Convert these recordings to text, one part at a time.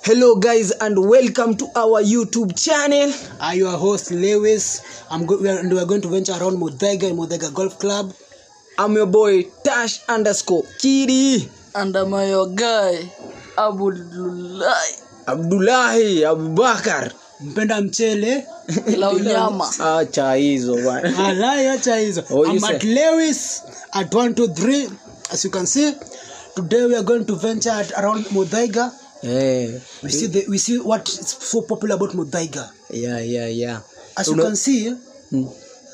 Hello, guys, and welcome to our YouTube channel. I'm your host Lewis. I'm go- we are, and we are going to venture around Modega and Modega Golf Club. I'm your boy Tash underscore Kiri and I'm your guy Abdulai Abdullahi Abubakar. Mpenda mchele. la unyama. Acha hizo bwana. Alai acha hizo. Oh, you I'm say- at Lewis at 123. As you can see, today we are going to venture at around Modega. Eh, We see the, we see what is so popular about Modega. yeah, yeah, yeah. As you Una- can see, Mm.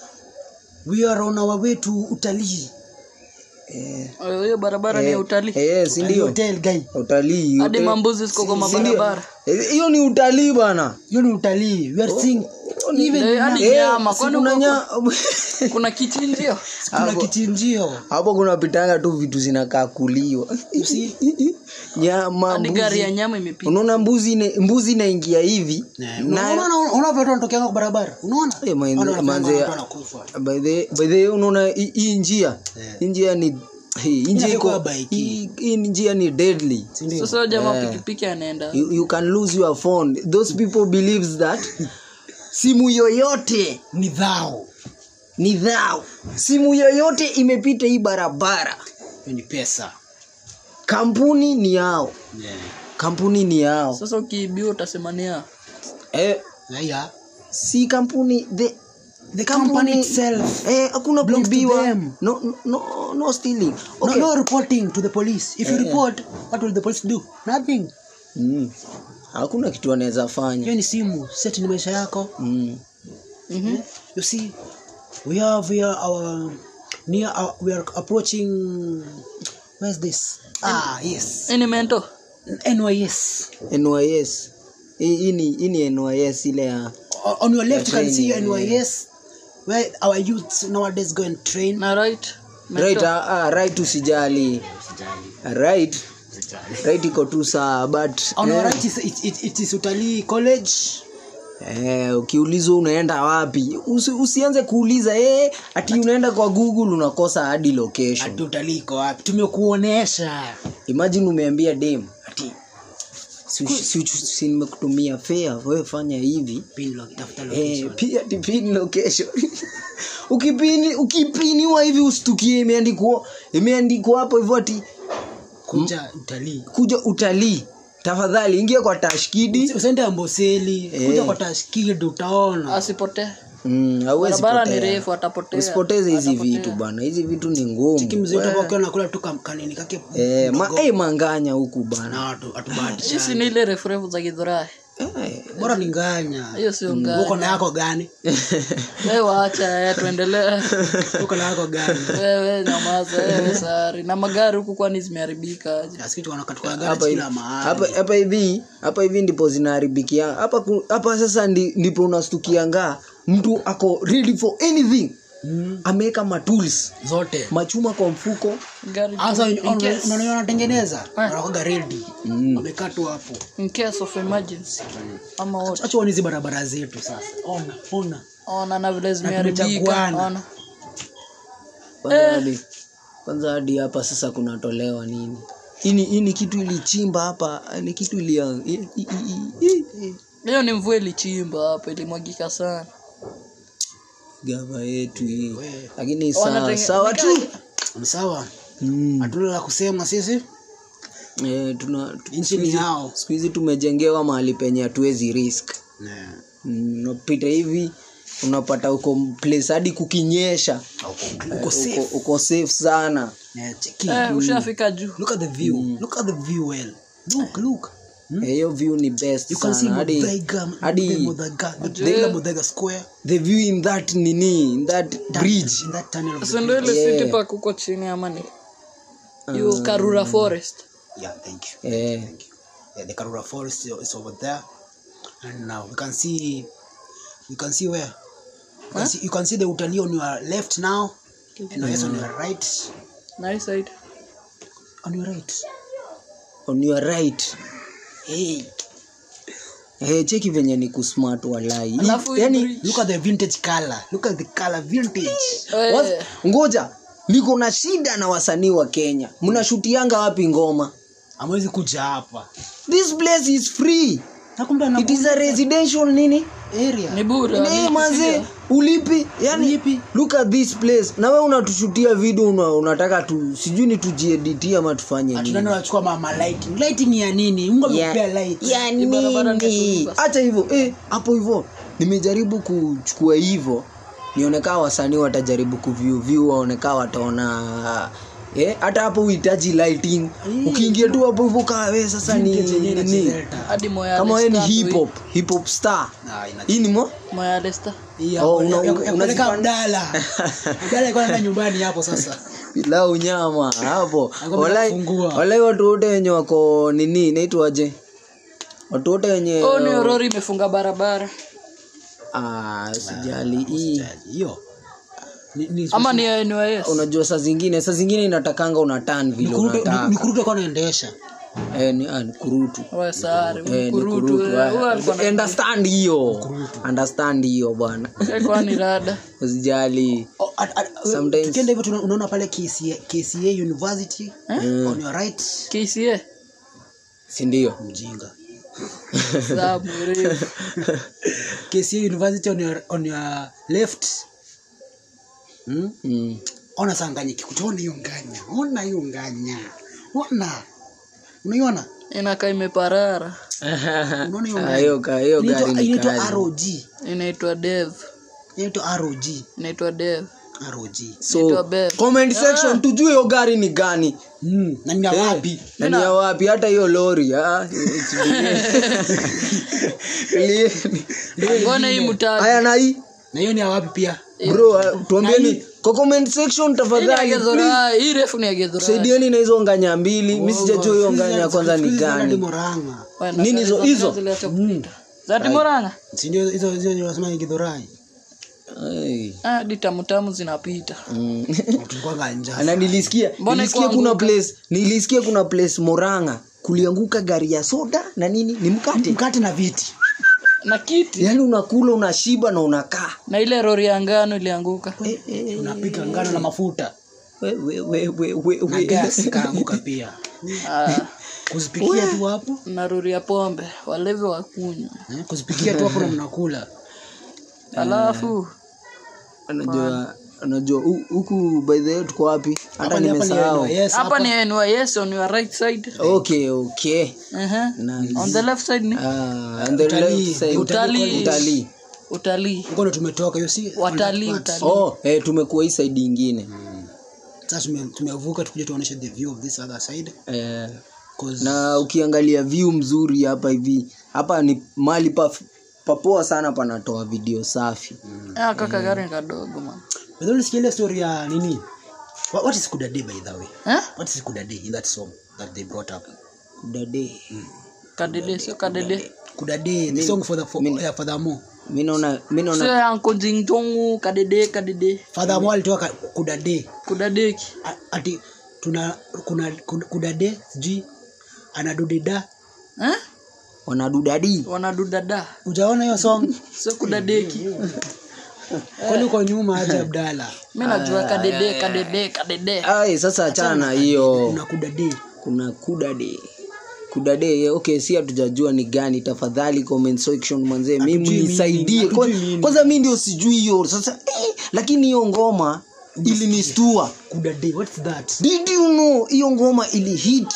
we are on our way to utalii. Eh, hiyo barabara ni ya utalii eh, si Utalii ndio? hotel guy. Utalii. hadi hotel- mambuzi ziko kwa si ndio? mabarabara Eh, Hiyo ni utalii bana. Hiyo ni utalii. We are seeing even Eh, hadi Eh, nyama si kwani kuna huko nya- kuna kichinjio kuna Hapo- kichinjio. hapo kuna pitanga tu vitu zinakaa kuliwa nyama hadi gari ya mbuzi nyama imepita unaona mbuzi ine- mbuzi inaingia hivi Eh, na unaona unaona watu wanatokea kwa barabara unaona Eh, man- Watu wanafanya manze- watu wanakufa. by the by the unaona hii- hii njia hii njia ni hii njia Inafaa iko kuwa bike. hii hii njia ni deadly Si ndio? sasa huyo jamaa pikipiki anaenda you, you can lose your phone those people believes that simu yoyote ni dhao ni dhao simu yoyote imepita hii barabara Hiyo ni pesa kampuni ni yao kampuni ni yao sasa ukiibiwa utasemania eh, yeah. si kampuni the the company itself eh, hakuna Belongs to kuibiwa them. no, no, no, no stealing no, okay. no reporting to the police if you report what will the police do nothing Mm. hakuna kitu anaweza fanya hiyo ni simu set ni maisha yako mm. Mhm. you see we have here our near our, we are approaching where's this ah yes Hii ni mento NYS nys hii hii ni hii ni nys ile ya O- on your left you can see training, NYS where our youths nowadays go and train na right Mento. right ah, ah, right usijali right right iko tu saa but on our eh, right is, it, it, it is utalii college eh, ukiulizwa unaenda wapi Usi, usianze kuuliza eh, ati unaenda kwa google unakosa hadi location ati utalii iko wapi tumekuonesha imagine umeambia dem ati si, si, si, si nimekutumia fare wewe fanya hivi Pin lo- tafuta eh, location. pia ti pin location ukipini ukipiniwa hivi usitukie imeandikwa imeandikwa hapo hivyo ati kuja utalii kuja utalii tafadhali ingia kwa tashkidi usiende amboseli Eh. kuja kwa tashkid utaona asipotee mm, hauwezi barabara ni potea. refu atapotea usipoteze hizi vitu bana hizi vitu ni ngumu kimzee We- utakuwa nakula tu kamkanini kake eh, ma, eh, manganya huku bana na watu atubahatisha hisi ni ile refu refu za gidhurai eh, bora ni nganya hiyo sio uko ngani na yako gani wewe waacha eh, tuendelee uko na yako gani wewe nyamaza wewe sari na magari huku kwani zimeharibika aje asikitu wanakatuka hapa gari hivi kila mahali hapa hapa hivi hapa hivi ndipo zinaharibikia hapa ku- hapa sasa ndi, ndipo unastukianga mtu ako ready for anything Mm, ameweka matools zote machuma kwa mfuko gari hasa in case, unaona wanatengeneza wanakoga ready wamekaa tu hapo in case of emergency ama what acha hizi barabara zetu sasa ona ona ona na vile zimeharibika tumechaguana. ona kwanza hadi kwanza hadi hapa sasa kunatolewa nini ini ini kitu ilichimba hapa ni kitu ilia i- i- i- i- i- hiyo ni mvua ilichimba hapa ilimwagika sana gava yetu hii We. lakini sawa Wanatenge- sawa tu Ni sawa mm. hatuna la kusema sisi eh, tuna nchi ni yao siku hizi tumejengewa mahali penye hatuwezi risk Ne. Mm, unapita hivi unapata uko place hadi kukinyesha uko safe uko, uko safe sana Ne, cheki. eh, ushafika juu look at the view look at the view well look look Eh, hiyo view ni best you can see sana hadi Muthaiga hadi Muthaiga the Muthaiga Muthaiga square the view in that nini in that bridge in that tunnel of the sindo ile Yeah. city park huko chini ama ni hiyo karura forest yeah thank you eh, thank you yeah the Karura forest is over there and now we can see you can see where you can, see, you can see the utalii on your left now and yes on your right nice side on your right on your right hey eh, cheki venye ni kusmart walai alafu hii yani bridge- look at the vintage color look at the color vintage Eh, was- ngoja niko na shida na wasanii wa kenya mnashutianga wapi ngoma amwezi kuja hapa this place is free Nakumbe ana it is a residential nini area. ni bure Nee, ni manze kufikia. ulipi yani Ulipi. look at this place na we unatushutia video una, unataka tu sijui ni tujieditie ama tufanye nini Tunani wachukua mama lighting. Lighting ya nini? Mungu amekupea light. ya Ni barabara nini ndefu. hacha hivyo eh, hapo hivyo nimejaribu kuchukua hivyo nionekaa wasanii watajaribu kuview view waonekaa wataona eh, hata hapo uhitaji lighting ukiingia tu hapo hivyo kaa we sasa ni Vintage yenyewe nini inachezeka. hadi moya kama we ni Leicester hip ndio hop hip hop star Ah, ina- hii ni mo hii. moya Leicester. hii ya- Oh, ya- una- ya- ya una- kupeleka unazipanda. Abdalla. Abdalla alikuwa anaenda nyumbani hapo sasa. pilau nyama hapo Alikuwa walai amefungua. walai watu wote wenye wako nini inaitwaje watu wote wenye oh ni orori imefunga barabara ah, sijali hii Hiyo. Ni- ni- ama ni NYS unajua saa zingine saa zingine inatakanga una tan vile Nikuruto- unataka ni- Nikuruto alikuwa anaendesha. eh, ni, ah, ni kurutu Wewe sare Eh, ni mkurutu kurutu, eh, huyo ah. alikuwa na understand hiyo understand hiyo bwana alikuwa ni rada usijali Oh, at- at- Sometimes- tukienda hivyo tuna- unaona pale KCA, KCA University on your right KCA sindio mjinga za mrefu KCA University on your, on your left hmm? mm. ona sanganyiki kutuona hiyo nganya ona hiyo nganya ona unaiona inakaa imeparara unaona hiyo Ah, nganya hiyo ka- hiyo gari Inaitwa- ni inaitwa kali ROG inaitwa dev inaitwa ROG inaitwa dev ROG so Inaitwa Bev. comment section tujue hiyo gari ni gani mm. na ni ya Eh, wapi na ni ya wapi hata hiyo lori ah, tulieni. mbona hii mtaa haya na hii na hiyo ni ya wapi pia bro ah, tuambieni kwa comment section hii ni tafadhali please, agedhora hii refu ni agedhora saidieni na hizo nganya mbili mi sijajua hiyo nganya kwanza ni gani Moranga Nini hizo- hizo? zati moranga si ndio hizo hizo ndio nasema ni Githurai Ai, ah di tamutamu zinapita mm. tulikuwa ganja na nilisikia Mbona nilisikia iko kuna anguka? place nilisikia kuna place moranga kulianguka gari ya soda na nini ni mkate mkate na viti na kiti yaani unakula unashiba na unakaa na ile rori ya ngano ilianguka Eh, eh, unapika ngano na mafuta we, we, we, we, we, na we. gas kaanguka pia ah, kuzipikia tu hapo na rori ya pombe walevi wakunywa eh, kuzipikia tu hapo na mnakula alafu unajua unajua hu- huku by the way tuko wapi hata Hapa ni- hapa ni nimesahau NYS, hapa ni NYS on your right side okay okay uh-huh. nice. on the left side ni Ah, on the Utalii. left side. Utalii. utalii utalii huko ndo tumetoka hiyo si watalii utalii oh eh, tumekuwa hii side ingine sasa tume- tumevuka tukuja tuonyeshe the view of this other side eh, 'Cause na ukiangalia view mzuri hapa hivi hapa ni mali pa papoa sana panatoa video safi ah kaka gari ni kadogo man by the way, ulisikia ile story ya nini what, what is kudade by the way eh what is kudade in that song that they brought up dade kadede sio kadede kudade the song for the for, yeah, furthermore mi naona mi naona sio yanko jingtongu kadede kadede furthermore alitoa ka- kudade kudadeki A- ati tuna kuna kud- kudade sijui anadudida eh wanadudadi wanadudada ujaona hiyo song sio kudadeki kwani uko nyuma aje abdala mi najua kadede kadede kadede ai sasa achana na hiyo kuna kudade kuna kudade kudade okay si hatujajua ni gani tafadhali comment section mwanzee mimi Hatujui nisaidie meaning, Kwa- hatujui meaning. kwanza mi ndio sijui hiyo sasa eh, lakini hiyo ngoma ilinistua kudade what's that did you know hiyo ngoma ili hit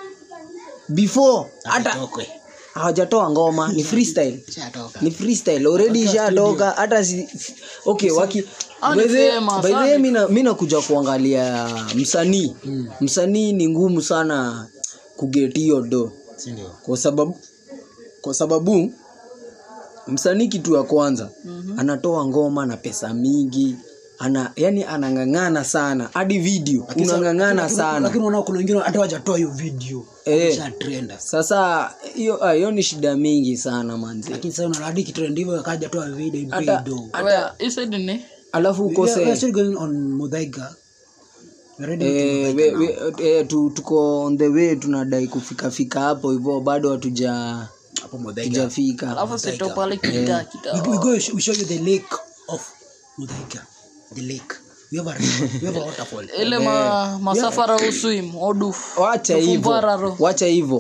before hata Atokwe. hawajatoa ngoma ni freestyle Ishatoka. ni freestyle already ishatoka hata si okay waki Hao ni by the- famous, by the hao way ni- mi na- mi nakuja kuangalia msanii msanii ni ngumu sana kugeti hiyo do Si ndio? kwa sababu kwa sababu msanii kitu ya kwanza mm-hmm. anatoa ngoma na pesa mingi ana yani anang'ang'ana sana hadi video unang'ang'ana Lakini- sana lakini unaona kuna wengine hata wajatoa hiyo video Eh. ishatrenda sasa hiyo ah, hiyo ni shida mingi sana manzi lakini sasa unaona hadi kitrend hivyo akajatoa video hata video Wea, hii side ni alafu We are- we are ukose still going on Muthaiga. We are ready to eh, Muthaiga we, now. we, eh, tu, tuko on the way tunadai kufika fika hapo hivyo bado hatuja hapo Muthaiga. tujafika alafu sito pale kita We, kita we go we show you the lake of Muthaiga. The lake. We have a river. We have a waterfall. ile ma, masafara uswim oduf wacha hivyo Tufumbararo. wacha hivyo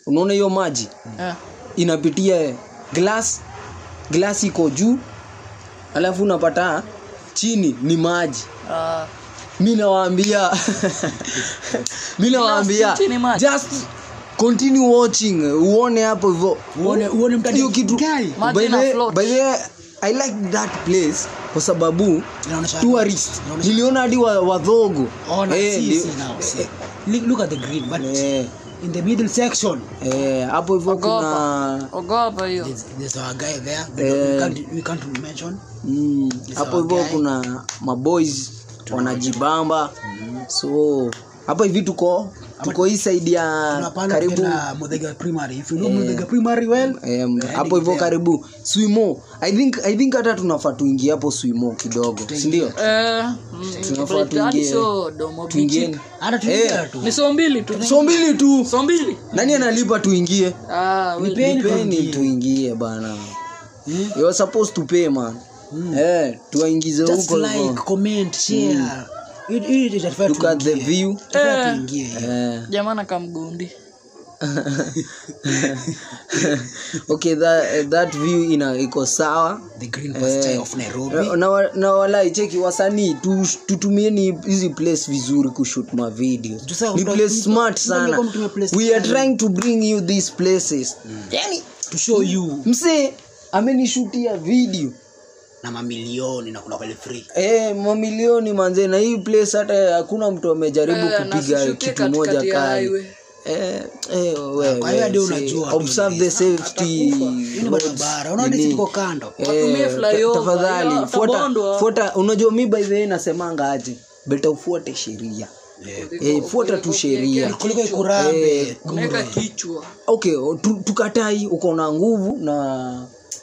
unaona hiyo maji Eh. inapitia glass glass iko juu alafu unapata chini ni maji Ah, mi nawaambia mi nawaambia chini maji. just continue watching uone hapo hivyo Uone- uone mtandao hiyo kitu gani? Maji by ina the, float. by the i like that place kwa sababu Inaonyesha- tourist inaonyesha- niliona hadi wa- wadhogo Ona, Eh, see, ndio- see now, see. Look, look at the green, but eh, in the middle section, eh, hapo hivyo ogopa kuna ogopa hiyo there's, there's our guy there. We, Eh. can't, we can't mention. mm, hapo hivyo guy. kuna maboys wanajibamba so hapa hivi tuko tuko hii side ya Tunapanda karibu tukienda Muthaiga Primary. If you know Muthaiga Primary well, Em, hapo hivyo karibu swimo i think i think hata tunafaa tuingie hapo swimo kidogo sindio Eh, mm, Tunafaa but hadi tuingie- sio domo bichi. tuingieni hata tuingia tu. ni so mbili tu so mbili tu so mbili nani analipa tuingie Ah, we- Nipeni nipeni tuingie. tuingie bana Hmm? you are supposed to pay man eh tuwaingize Just huko like, hivyo comment, share. It- it- itafaa look at the tuingie. view Itafaa Eh. tuingie. eh jamana kamgundi okay that, that view ina iko sawa The green pasture of Nairobi. Na- na wa- na walai cheki wasanii tu- tutumieni hizi place vizuri kushoot ma videos Tusa- ni tuta- place tuta- smart tuta- sana tuta- tuta- place we are fulani. trying to bring you these places yani To show you msee amenishutia video na mamilioni na kuna wale free. Eh, mamilioni manze na hii place hata hakuna mtu amejaribu Eh, na kupiga sishukie kitu katikati moja ya kali highway. eh, eh, wewe, Kwa hiyo hadi see, unajua observe the safety Hii ni roads, barabara. Unaona nini. hizi ziko kando. Watumie Eh, flyover, tafadhali ya, fuata utabondwa. fuata unajua mi by the way nasemanga aje beta ufuate sheria eh, fuata tu sheria Kuliko ikurambe. unaweka kichwa okay tu, tukatai uko na nguvu na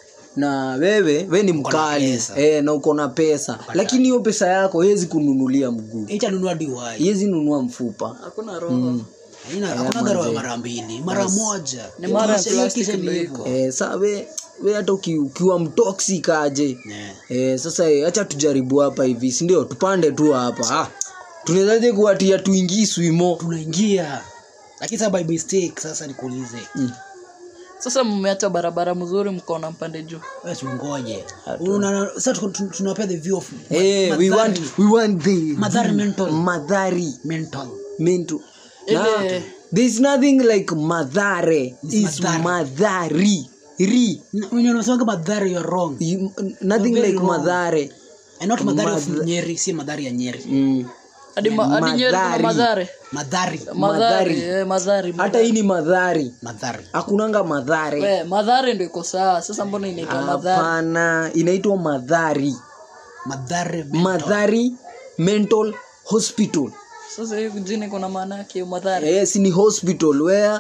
na wewe we ni mkali pesa. eh, na uko na pesa lakini hiyo pesa yako hezi kununulia mguu Icha nunua diwai. hezi nunua mfupa hakuna roho Haina hakuna gharama mara mbili, mara moja. Ni mara ya Kisha- hiyo plastic kisha ni ndio hivyo. eh, sa we, we hata uki, ukiwa mtoxic aje Yeah. eh, sasa eh, acha tujaribu hapa hivi sindio tupande tu hapa ah, tunawezaje kuwatia tuingii swimo Tunaingia. Lakini sasa by mistake sasa nikuulize. mm. sasa mmeacha barabara mzuri mkaona mpande juu Wewe tungoje. Una sasa tu- tu- tunapea the view of eh, we Madhari want, we want the Madhari mental. madhari mental. mental Ile- Na, there's nothing like madhare It's is madhari. madhari ri Na- Wenye unasema madhari you're wrong. You- nothing Very like wrong. madhare And not madhari of Madha- Nyeri, si madhari ya Nyeri. mm. hadi ma- hadi Nyeri kuna Madhari. madhare Madhari. madhari eh, madhari hata hii ni madhari Madhari. hakunanga madhare We, madhare ndo iko sawa sasa mbona inaitwa madhare hapana inaitwa madhari Madhari. madhari mental hospital sasa hii jini kuna maana yake hiyo madhare yes ni hospital where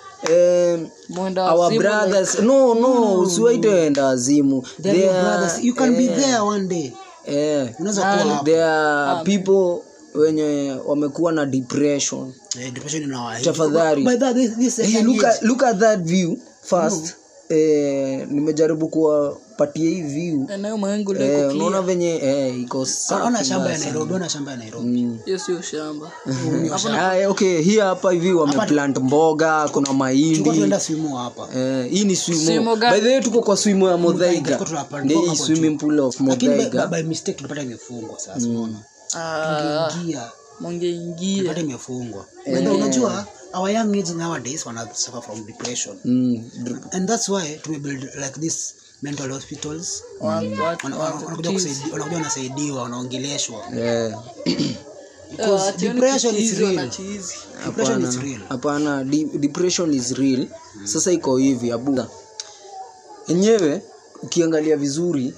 um, mwenda our wazimu, brothers no no usiwaite wenda wazimu They're They your are- brothers. You can be there one day. eh, Unaweza kuwa hapo. there are people wenye wamekuwa na depression Eh, depression inawa- Tafadhali. By that, this- this hey, second look, age. at, look at that view first eh, nimejaribu kuwapatia hii view eneo mawingu eh, liko unaona clear venye eh, iko safi Ona shamba ya basi. Nairobi, ona shamba ya Nairobi. Mm. hiyo sio shamba Ah, eh, okay hii hapa hivi wameplant mboga kuna Tulikuwa mahindi tunaenda swimo hapa. Eh, hii ni swimo Swimo gani? by the way tuko kwa swimo ya modhaiga Tulikuwa tunapanda ndio hii hapo swimming pool of Lakini by, modhaiga by mistake tulipata imefungwa sasa unaona. Ah, Ingia. mungeingia Tulipata imefungwa. Whether unajua our young age nowadays wana suffer from depression. mm. dr- And that's why tumebuild like this mental hospitals. Wa- wa- Wana- wa- wana- Wanakuja kusaidiwa, wanakuja wanasaidiwa, wanaongeleshwa. eh, Eh, ationi depression is kuchizi, real. wanachizi. Depression is hapana real. hapana de- depression is real sasa iko hivi abuga enyewe ukiangalia vizuri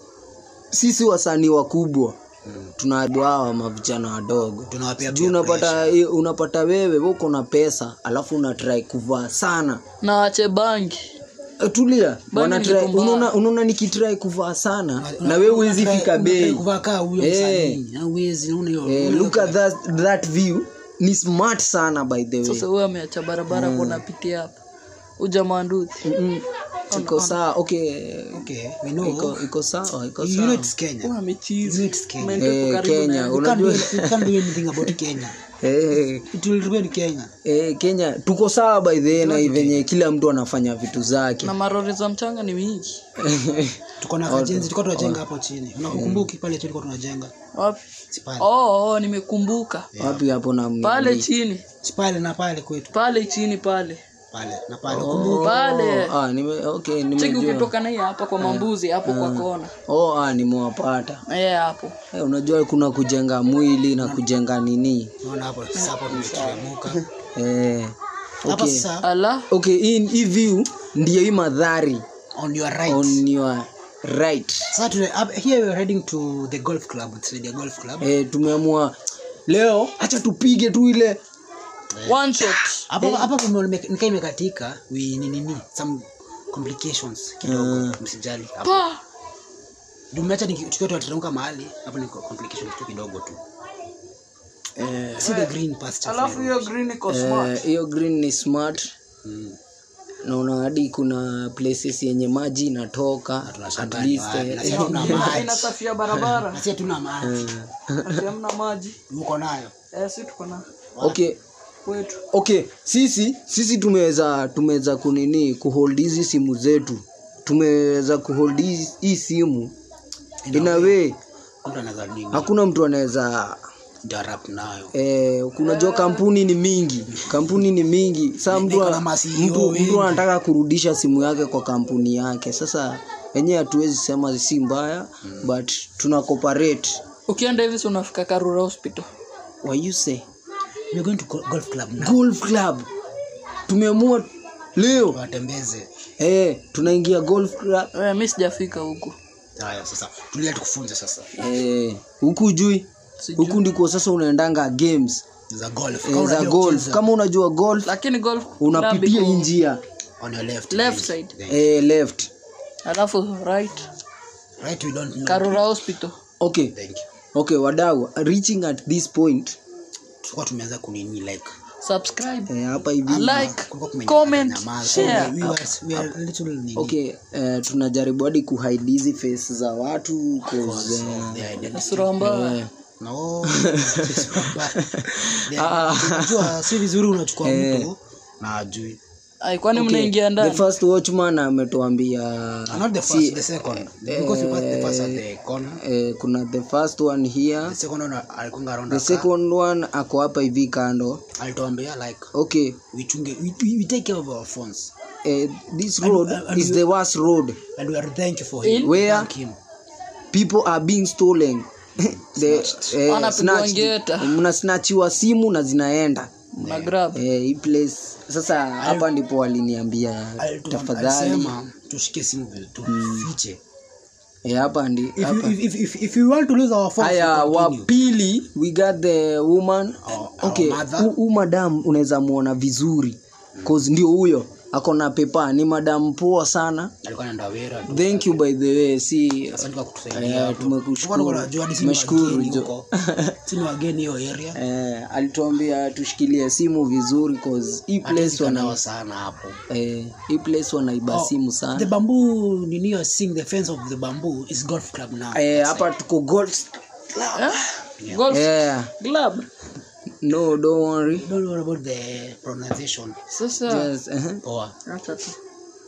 sisi wasanii wakubwa tunaharibu hawa mavijana wadogo Tunawapea juu unapata unapata wewe we uko na pesa alafu unatrai kuvaa sana na wache bangi Eh, tulia Wana ni try- kitu mbaya. unaona unaona nikitrai kuvaa sana na we huwezi fika bei kuvaa kaa huyo Eh. msanii. Na huwezi, unaona hiyo- eh, unaona look hiyo- at that, that view ni smart sana by the way sasa huyo ameacha barabara kunapitia hapa ujamanduthi Mm-mm. iko sawa okay okay we know iko iko sawa iko you know sawa it's Kenya Huwa amecheese. you know it's Kenya Umeenda huko Eh, karibu Kenya na- you can't do, unajua you can't do anything about Kenya eh it will remain Kenya eh Kenya tuko sawa by the way na venye kila mtu anafanya vitu zake na marori za mchanga ni mingi tuko na kajenzi tulikuwa tunajenga hapo chini unakumbuki pale chini tulikuwa tunajenga wapi si pale oh, oh, nimekumbuka wapi hapo na pale chini si pale na pale kwetu pale chini pale pale na pale ukumbuki pale ah nime okay cheki nimejua ukitoka na hii hapa kwa mambuzi hapo kwa kona oh ah nimewapata eh hapo eh, unajua kuna kujenga mwili na kujenga nini unaona hapo sasa hapo tumeteremuka eh hapa okay sasa ala okay hii hii view ndio hii madhari on your right on your right sasa tuna up- here we are heading to the golf club it's the golf club eh, tumeamua leo acha tupige tu ile one shot hapo hapo kume- nikaa imekatika we ni nini some complications kidogo msijali hapo pa tumeacha niki- tukiwa tunateremka mahali hapo ni complications tu kidogo tu see the green pasture alafu hiyo green iko smart eh, hiyo green ni smart Mm. naona hadi kuna places yenye maji inatoka at tunashangaa least ni wapi, eh, na sisi tuna maji inasafia barabara na sisi hatuna maji ati hamna maji uko nayo eh si tuko na okay kwetu okay sisi sisi tumeweza tumeweza kunini kuhold hizi simu zetu tumeweza kuhold hizi- hii simu in a way mtu anaweza nini hakuna mtu anaweza interrupt nayo eh, kunajua kampuni ni mingi kampuni ni mingi saa mtu, Niko na ma CEO mtu, wengi. mtu anataka kurudisha simu yake kwa kampuni yake sasa wenyewe hatuwezi sema si mbaya but tuna cooperate ukienda hivi si unafika karura hospital What you say we are going to go- golf club now golf club tumeamua leo watembeze eh, tunaingia golf club eh, mi sijafika huku haya sasa tulia tukufunze sasa eh, huku jui Sijui. huku ndiko sasa unaendanga games za golf eh, Kama za unajua golf kucheza, kama unajua golf lakini golf club unapitia iko hii njia on your left left then. side Then eh, left alafu right right we don't know karura hospital okay thank you okay wadau reaching at this point tulikuwa tumeanza kunini like subscribe eh, hapa hivi like kulikuwa kumenyamaza comment nyamaza. share we were we are little nini okay eh, tunajaribu hadi kuhide hizi face za watu 'cause, eh, their identity sura mbaya eh, no sisi kwamba- Their- unajua si vizuri unachukua mtu na ajui ai kwani okay, mnaingia the ndani first watchman ametuambia not the first the second because we passed the first at the corner eh, kuna the first one here the second one alikunga around the the car second one ako hapa hivi kando alituambia like okay we chunge we, we, we take care of our phones eh, this road and is the worst road and we are thank you for him Where? thank him people are being stolen the, eh, Wanapigwa snatched. ngeta. mnasnachiwa simu na zinaenda na grab eh, hii place sasa hapa ndipo waliniambia Alitu- tafadhali alisema tushike simu vile tufiche eh, hapa ndi if, you, hapa if, if, if, if you want to lose our phones haya we wa continue. pili we got the woman Our- our okay mother. hu- hu madam unaweza muona vizuri cause ndio huyo ako na pepa ni madam poa sana alikuwa anaenda wera tu. thank you by the way si asante kwa kutusaidia eh, tu. tumekushukuru. Tulikuwa tunajua hadi sisi ni Tumeshukuru, wageni Jo. huko. Sisi ni wageni hiyo area eh, alituambia tushikilie simu vizuri cause hii place wana Tukanao sana hapo eh, hii place wanaiba Oh, simu the sana bamboo nini you are seeing the fence of the bamboo is golf club now eh, hapa tuko gold eh? golf yeah. club no don't worry don't worry about the pronunciation sasa yes, uh poa acha tu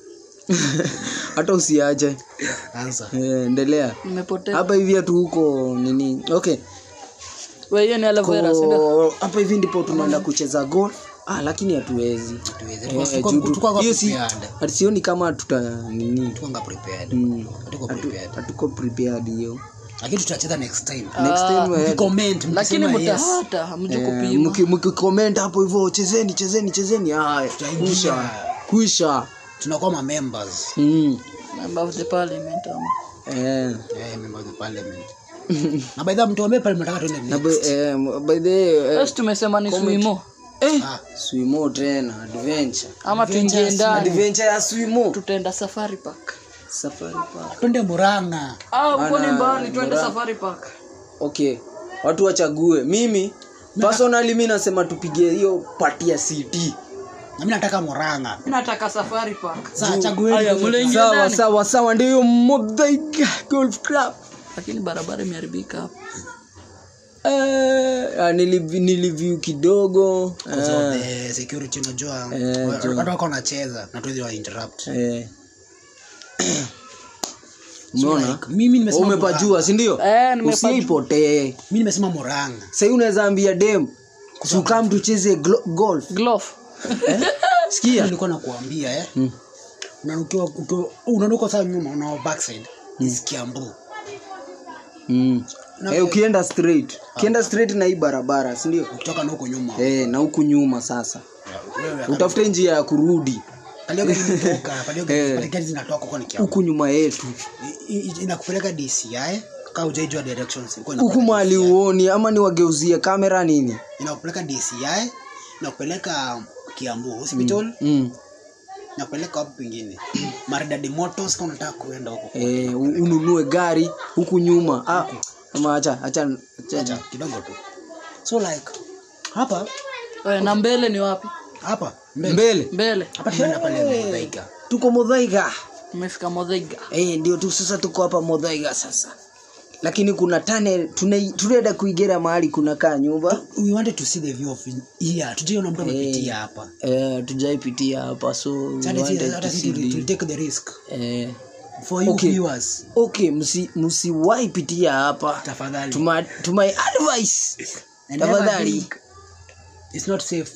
hata usiache answer eh, endelea nimepotea hapa hivi hatu huko nini okay wewe hiyo ni aloe vera si ndio? Ko- hapa hivi ndipo tunaenda kucheza golf ah, lakini hatuwezi tuweze Eh, Tulikuwa- juu tu- tulikuwa hiyo si prepared ati sioni kama tuta nini tulikuwa prepared Mm. hatuko hatu- prepared hatuko prepared hiyo lakini tutacheza next time next time eh, comment lakini mkisema yes mtahata hamju eh, kupima mki- mkicomment hapo hivyo chezeni chezeni chezeni haya Tutaingia. kwisha kwisha tunakuwa ma members mm. member of the parliament ama eh. eh member of the parliament na by the way mtuambie pale mnataka tuende na next by, eh, by the way, eh, basi tumesema ni swimo eh, Ah. swimo tena adventure ama tuingie ndani adventure ya swimo tutaenda safari park safari park twende muranga ah huko ni Bana, mbali twende bora. safari park okay watu wachague mimi personally mi nasema tupige hiyo pati ya ct na mi nataka moranga mi nataka safari park saa Aya, chagueni mule- sawa ndani. sawa sawa ndiyo modhaiga golf club lakini barabara imeharibika hapo Eh, ah, nilivi- niliviu kidogo Because eh, of the security unajua Eh, wa- jo. watu wako wanacheza na tuwezi wa interrupt eh. So umeona like, mimi nimesema umepajua sindio Eh, nimepajua. usiipotee mi nimesema moranga sahii unaweza ambia dem sukam tucheze glo- golf glove eh? sikia nilikuwa nakuambia eh Mm. unanukiwa ukiwa- unanuka saa nyuma una backside is kiambu mm. Na- eh, ukienda straight ukienda straight na hii barabara sindio ukitoka na huko nyuma eh, na huku nyuma sasa wewe utafute njia ya kurudi palio gari limetoka palio gari Eh. pale gari zinatoka huko ni kiambu huku nyuma yetu I- i- inakupeleka DCI kama hujaijua directions ilikuwa huku inakupeleka mahali DCI. uoni ama niwageuzie kamera nini inakupeleka DCI inakupeleka Kiambu hospital mm. inakupeleka hapo pengine Maridadi Motors kama unataka kuenda huko eh, u- ununue gari huku nyuma ah, ama acha acha Acha, acha kidogo tu so like hapa Eh, na mbele ni wapi hapa mbele mbele mbele hapa tumeenda pale Muthaiga tuko modhaiga tumefika modhiga eh, ndio tu sasa tuko hapa modhaiga sasa lakini kuna tane tuna- tunaenda kuigera mahali kunakaa nyumba we wanted to see the view of here tujaiona mtu amepitia hapa eh, tujaipitia hapa so we Hata wanted si- to hata see si the- to take the risk eh, for you Okay. viewers okay msi- msiwahi pitia hapa tafadhali Tuma- to my advice And never tafadhali think it's not safe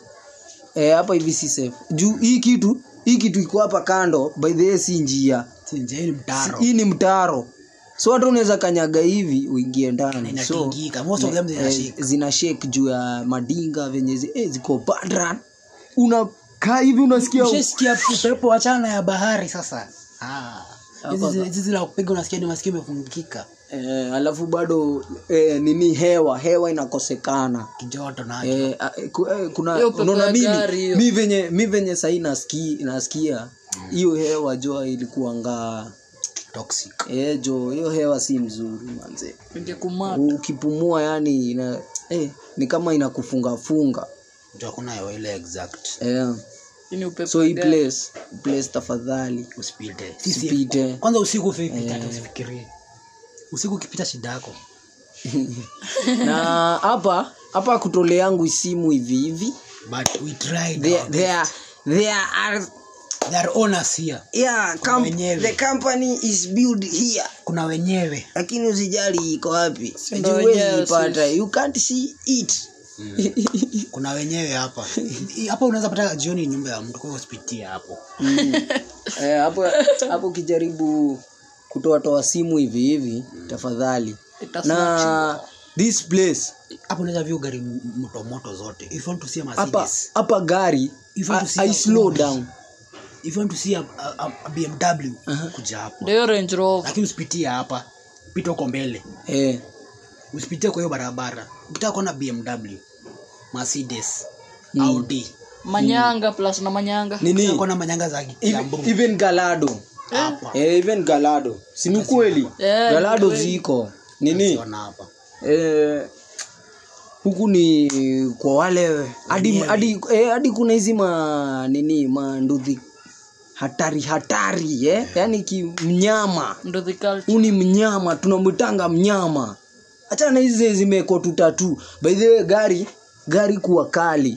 eh, hapa hivi si safe juu hii kitu hii kitu iko hapa kando by the way si njia si nje hii ni mtaro hii ni mtaro so hata unaweza kanyaga hivi uingie ndani so inatingika most of them eh, zinashika zina shake juu ya madinga venye zi, eh, ziko badran unakaa hivi unasikia ushasikia upepo wachana ya bahari sasa Ah. Hizi zi- hizi zila kupiga unasikia ni masikio imefungika eh, alafu bado eh, nini hewa hewa inakosekana kijoto nacho Eh, a- eh, ku- eh, kuna Hiyo pepo unaona ya mimi gari hiyo. mi venye mi venye sahii nasiki, nasikia hiyo hewa jo ilikuanga toxic eh, jo hiyo hewa si mzuri manze ingekumata ukipumua yani ina, eh, ni kama inakufungafunga ndio hakuna hewa ile exact eh, ini upepo so hii ya gari. place place tafadhali usipite Usipite. kwanza usiku usipite hata usifikirie usiku ukipita shida yako na hapa hapa kutole yangu simu hivi hivi but we tried there, our there, best. there are There are owners here yeah, com- wenyewe. the company is built here kuna wenyewe lakini usijali iko wapi ndo Huwezi wenyewe ipata you can't see it kuna wenyewe hapa I- hapa unaweza pata jioni nyumba ya mtu kwa hiyo usipitie hapo Mm. Eh, hapo hapo ukijaribu kutoa toa simu hivi hivi tafadhali na this place hapo unaweza view gari m- moto moto zote if you want to see a hapa Mercedes hapa gari If you want I, to see I a slow Audi. down if you want to see a, a, a, a BMW kuja hapo ndio range rover lakini usipitie hapa pita huko mbele eh, usipitie kwa hiyo barabara ukitaka kuona BMW Mercedes Mm. Audi manyanga plus na manyanga nini ukitaka kuona manyanga za even, Kiambu even galado hapa eh, even galado si ni kweli Eh, galado ni kweli. ziko nini unaziona hapa eh, huku ni kwa wale hadi hadi eh, hadi kuna hizi ma nini manduthi hatari hatari eh? yaani kimnyama ndo the culture huu ni mnyama tunamwitanga mnyama hachana na hizi zimekwa tu tatu by the way gari gari kuwa kali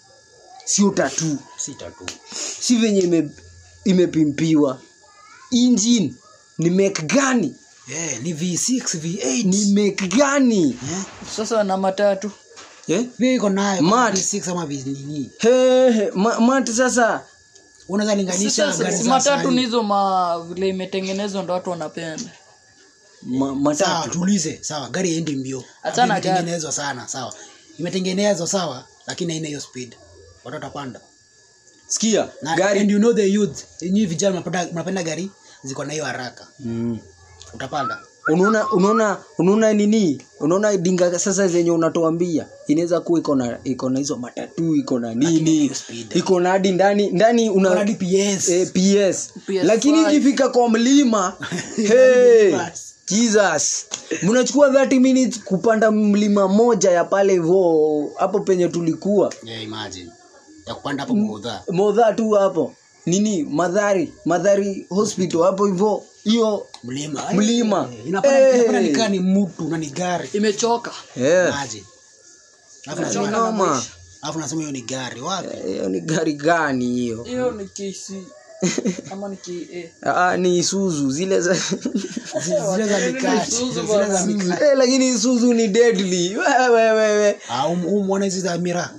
sio tatu sita tu si venye ime, imepimpiwa engine ni mek gani yeah, ni V6 V8 ni mek gani eh? sasa na matatu eh? Vile iko nayo Mat. V6 ama V nini He, he, ma, mati sasa unaweza linganisha Sasa, gari si za matatu sahi. ni hizo ma vile imetengenezwa ndo watu wanapenda ma, sawa matatu tuulize sawa gari endi mbio Achana Lakini imetengenezwa sana sawa imetengenezwa sawa lakini haina hiyo speed watu watapanda sikia na gari and you know the youth nyinyi vijana mnapenda mnapenda gari ziko na hiyo haraka mm. utapanda unaona unaona unaona nini unaona dinga sasa zenye unatuambia inaweza kuwa iko na iko na hizo matatu iko na nini hiyo speed. iko na hadi ndani ndani una Kuna hadi PS eh, PS. PS5. lakini ikifika kwa mlima hey, jesus mnachukua 30 minutes kupanda mlima moja ya pale hivo hapo penye tulikuwa yeah, imagine ya kupanda hapo kuudha modha tu hapo nini madhari madhari hospital hapo hivyo hiyo mlima Mlima. Eh, inapanda Eh. inapanda nikaa ni mtu na ni gari imechoka yeah. maji alafu Ni nasema noma alafu nasema hiyo ni gari wapi hiyo ni gari gani hiyo hiyo ni kc ama ni ke ah, ni isuzu zile za zile za mikati zile za mikati eh, lakini isuzu ni deadly wewe wewe ah umwona hizi za mira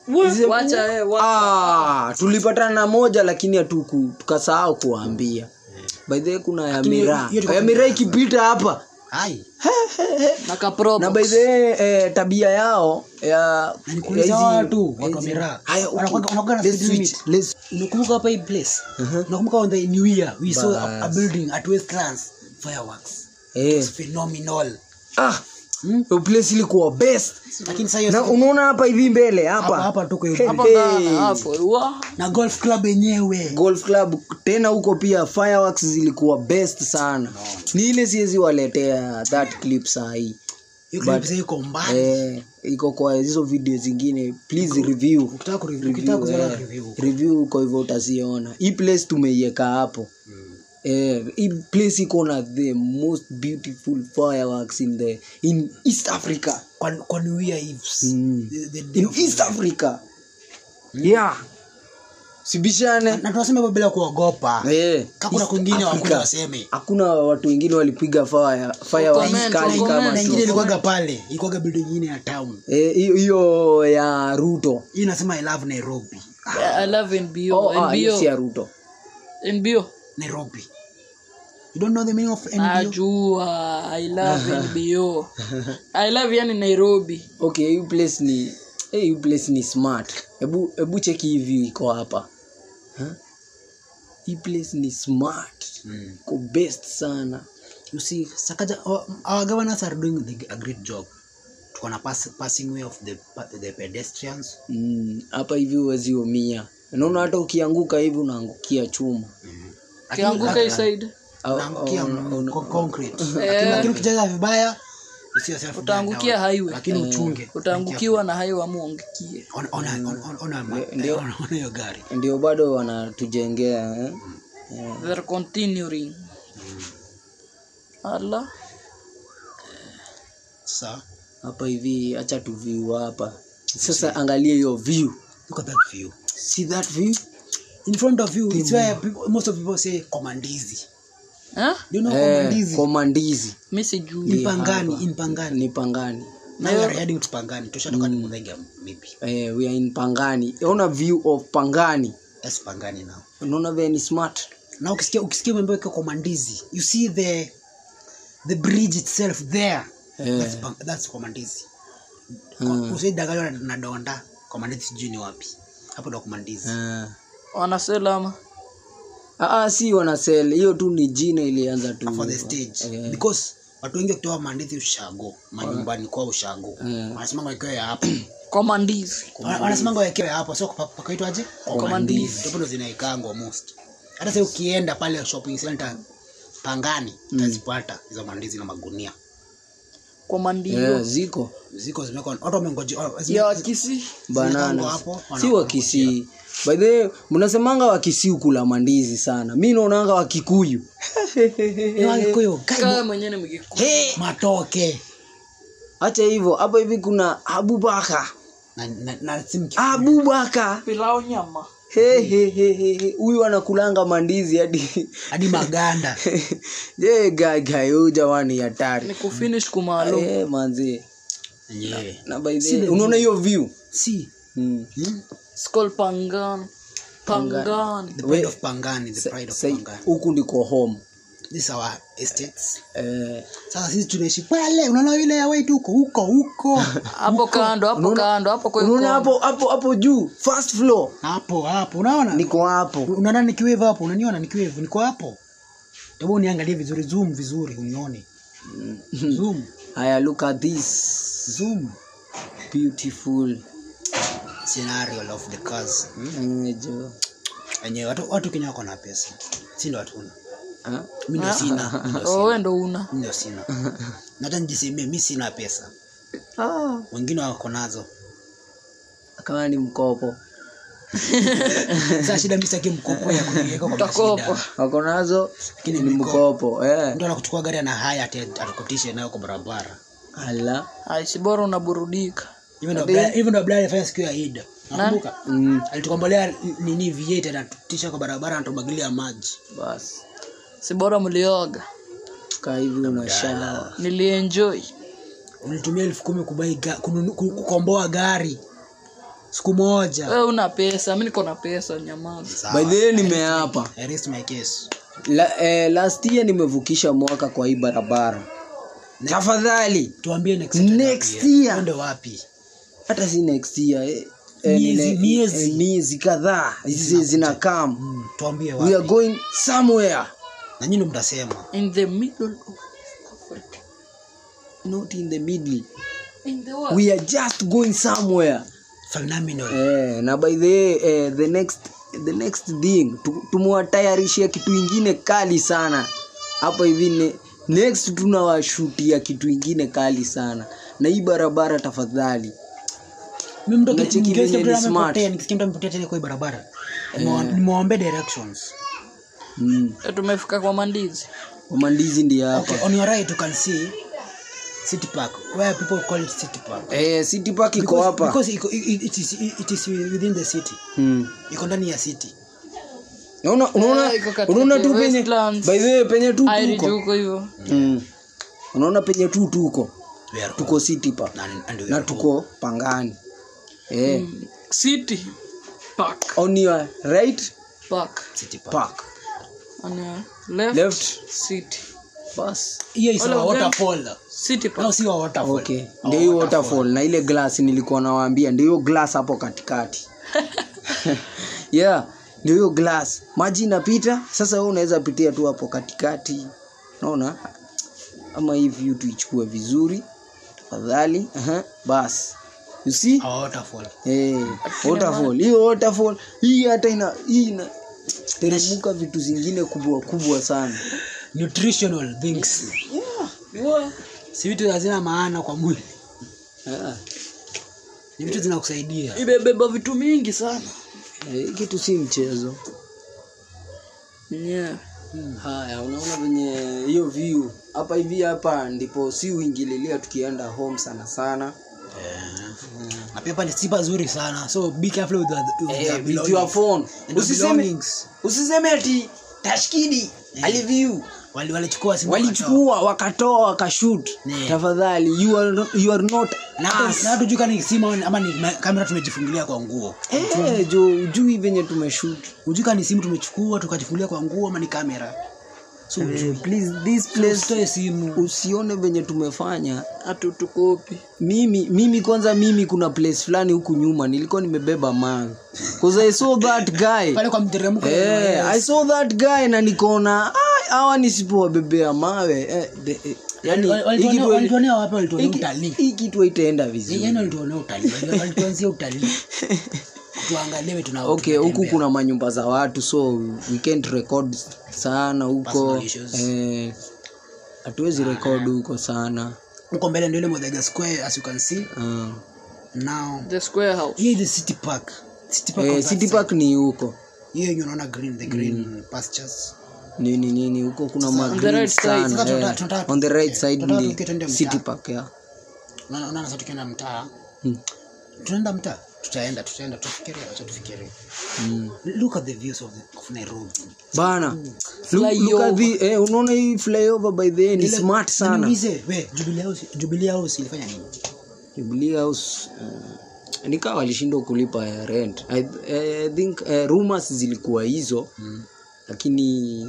wacha eh, wa- ah, tulipatana na moja lakini hatuku tukasahau kuwaambia by the way kuna ya Lakini mira hiyo ilikuwa ya mira ikipita hapa hai na kaprobo na by the way eh, tabia yao ya na nikuuliza ya hizi- watu watu wa hizi- mira Haya, okay. wanakuwa wanakuwa na Let's speed switch. limit Let's- unakumbuka hapa hii place unakumbuka on the new year we saw a, a building at westlands fireworks eh, It's phenomenal ah, Hmm? hiyo place ilikuwa best lakini sasa hiyo na siku- unaona hapa hivi mbele hapa hapa hapa tuko hiyo hapo Hey. ndani hapo wa na golf club yenyewe golf club tena huko pia fireworks zilikuwa best sana ni ile siwezi waletea that clip saa hii hiyo clip sasa iko mbali eh, iko kwa hizo video zingine please review ukitaka kureview ukitaka kuziona eh, review review kwa hivyo utaziona hii place tumeiweka hapo eh, hii place iko na the most beautiful fireworks in the in east africa kwa kwa new year eves Mm. the, the day in of east africa yeah sibishane na tunasema hivyo bila kuogopa eh, kakuna East kwingine Africa. wakuja waseme hakuna watu wengine walipiga fire fireworks Comment, kali comment. kama na tu. ingine ilikuwaga pale ilikuwaga building ingine ya town Eh, hiyo hiyo ya ruto hii inasema i love nairobi Yeah, i love nbo oh, ah, hiyo si ya nbo ruto nbo nairobi you don't know the meaning of nbo najua i love nbo i love yani nairobi okay hii place ni eh, hii place ni smart hebu hebu cheki hii view iko hapa Huh? hii place ni smart Mm. iko best sana you see sakaja our, our governors are doing the, a great job tuko na pass, passing way of the, the pedestrians Mm, hapa hivi huwezi umia unaona hata ukianguka hivi unaangukia chuma kianguka hii side Au- unaangukia au- mm, con- concrete lakini lakini ukicheza vibaya you see yourself utaangukia down. highway lakini uchunge utaangukiwa na hayo amuangukie ona ona ona ona ma- Ndio. ona ona hiyo gari ndio bado wanatujengea eh? they're continuing ala sasa hapa hivi hacha tu view hapa sasa angalia hiyo view look at that view see that view in front of you it's where people, most of people say komandizi eh? do you know eh, komandizi komandizi mi sijui in pangani in pangani ni pangani now we are heading to pangani tushatoka ni mudhenga maybe eh, we are in pangani ona view of pangani that's pangani now unaona vile ni smart na ukisikia ukisikia mambo yake komandizi you see the the bridge itself there Eh. that's, Pang- that's komandizi mm. usidanganywa na- na donda komandizi sijui ni wapi hapo ndo komandizi eh. wanaselama Ah, ah, si wanasel hiyo tu ni jina ilianza tu for the stage Eh. because watu wengi wakitoa mandizi ushago manyumbani kwa ushago Eh. wanasemanga wekewe hapo komandizi Wana- wanasemanga wekewe hapo so pa- pakaitwaje Komandizi. ndipo ndo zinaikangwa most hata sasa ukienda pale shopping center pangani utazipata hizo mandizi na magunia komandio yeah, ziko ziko zimekwa watu wamengoje ya wakisi banana hapo si wakisii by the way mnasemanga wakisii ukula mandizi sana mi naonanga wakikuyu kaa mwenyewe ni mgiku matoke hacha hivyo hapa hivi kuna abubaka na, na, na si mki- abubaka pilau nyama He, he, he, he, he. huyu anakulanga mandizi hadi hadi maganda je gagai huyu jamani hatari ni kufinish kumalo Eh, manzi yenyewe na by the way, unaona hiyo view si mm. hmm? skol pangan pangan the pride of pangani the pride of Sai, pangani huku ndiko home this is our estates eh, sasa sisi tunaishi pale unaona ile ya wetu huko huko huko hapo kando hapo kando hapo kwa unaona hapo hapo hapo juu first floor hapo hapo unaona niko hapo unaona nikiwevu hapo unaniona nikiwevu niko hapo hebu niangalie vizuri zoom vizuri unione zoom haya look at this zoom beautiful scenario of the cars hmm? Eh, jo wenyewe watu, watu kenya wako na pesa si ndo hatuna Ah, mi ndio sina mi ndio sina. wewe ndo una Mi ndio sina Na hata nijisemie mi sina pesa ah, wengine wako nazo kama ni mkopo sasa shida mimi sitaki mkopo ya kuniweka kwa Utakopa. shida wako nazo Lakini ni mikopo. mkopo eh. mtu anakuchukua gari ana haya ati atakutisha nayo kwa barabara ala aisi bora unaburudika hivyo ndo Brian- hivyo ndo Brian alifanya siku ya Eid nakumbuka mm, alitukombolea nini V8 anatutisha kwa barabara anatubagilia maji basi si bora mlioga kaa hivi unashawa nilienjoy ulitumia elfu kumi kubai ga, kununu- ku- kukomboa gari siku moja we una pesa mi niko na pesa nyamaza Sawa. by the way nimeapa I rest my case La, eh, last year nimevukisha mwaka kwa hii barabara tafadhali tuambie next Next year. year. Twende wapi hata si next year eh, eh, Miezi- nine- miezi. eh, miezi kadhaa hizi zina come mm, tuambie we are wapi going somewhere na nyinyi ndo mtasema in the middle of Africa. not in the middle in the world we are just going somewhere phenomenal eh, na by the way, eh, the next the next thing tu- tumewatayarishia kitu ingine kali sana hapa hivi ne, next tunawashutia kitu ingine kali sana na hii barabara tafadhali mimi mtu Unacheki nikisikia venye mtu ni smart. amepotea nikisikia mtu amepotea tena kwa hii barabara nimewa- nimewaombea directions mm. Eh, tumefika kwa mandizi wamandizi ndi hapa okay on your right you can see city park where people call it city park eh, city park iko Because- hapa because iko- it, it, is, it is within the city mm. iko ndani ya city unaona unaona Eh, iko katikati unaona tu ya penye Westlands. by the way penye tu airi tuko juko hivyo mm. unaona penye tu tuko We are tuko city park home. And- and we na are tuko pangani eh. Mm, city park on your right park home. city park park on your left, left city bas hiyo is All a of them. waterfall city park no si wa waterfall okay A ndio hiyo waterfall na ile glass nilikuwa nawaambia ndio hiyo glass hapo katikati yeah ndio hiyo glass maji inapita sasa wewe unaweza pitia tu hapo katikati naona ama hii view tuichukue vizuri tafadhali uh bas you see A waterfall eh waterfall hiyo waterfall hii hata ina hii ina teremuka vitu zingine kubwa kubwa sana nutritional things Wow. si vitu hazina maana kwa mwili Ah, ni vitu zinakusaidia imebeba vitu mingi sana eh, kitu si mchezo yeah. haya unaona venye hiyo view hapa hivi hapa ndipo si uingililia tukienda home sana sana na pia pale si pazuri sana so be careful with, the, with eh, the with belongings. your phone And the usiseme belongings. usiseme ati tashkidi aliview Wali- walichukua simu walichukua wakatoa wakashut Yeah. tafadhali you are, not- you are not na hata- us. na hata juu kama ni simu ama- ama ni ma- kamera tumejifungilia kwa nguo eh, jo jui venye tumeshut ujuka ni simu tumechukua tukajifungilia kwa nguo ama ni kamera so eh, please this place usitoe simu usione venye tumefanya hatutukopi mimi mimi kwanza mimi kuna place fulani huku nyuma nilikuwa nimebeba man cause i saw that guy pale kwa mteremko eh, i saw that guy na nikaona "Ah, hawa nisipowabebea mawe eh, the, eh, yani Wali- hii walituonea- kitu- walituonea wapi walituonea hii- utalii hii kitu haitaenda vizuri yani walituonea utalii Wali- walituanzia utalii tuangalie tuna okay huku tunatembea. kuna manyumba za watu so we can't record sana huko Personal issues. eh, hatuwezi record huko sana huko mbele ndio ile Muthaiga square as you can see uh, now the square house here is the city park city park on eh, that city side. park ni huko hiyo yenye unaona green the green pastures nini nini huko kuna ma on the green right side, sana, sasa tunataka- eh. tunataka on the right tufikie. side Tunataka ni tufikie twende mtaa. city park yeah. unaona unaona sasa tukienda mtaa Hmm. tunaenda mtaa tutaenda tutaenda tufikirie acha tufikirie mm. look at the views of, of Nairobi bana look, look at the eh, unaona hii flyover by the way ni Ile- smart sana niulize we Jubilee House Jubilee House ilifanya nini Jubilee House uh, nikawa walishindwa kulipa ya rent I, I think uh, rumors zilikuwa hizo Mm. lakini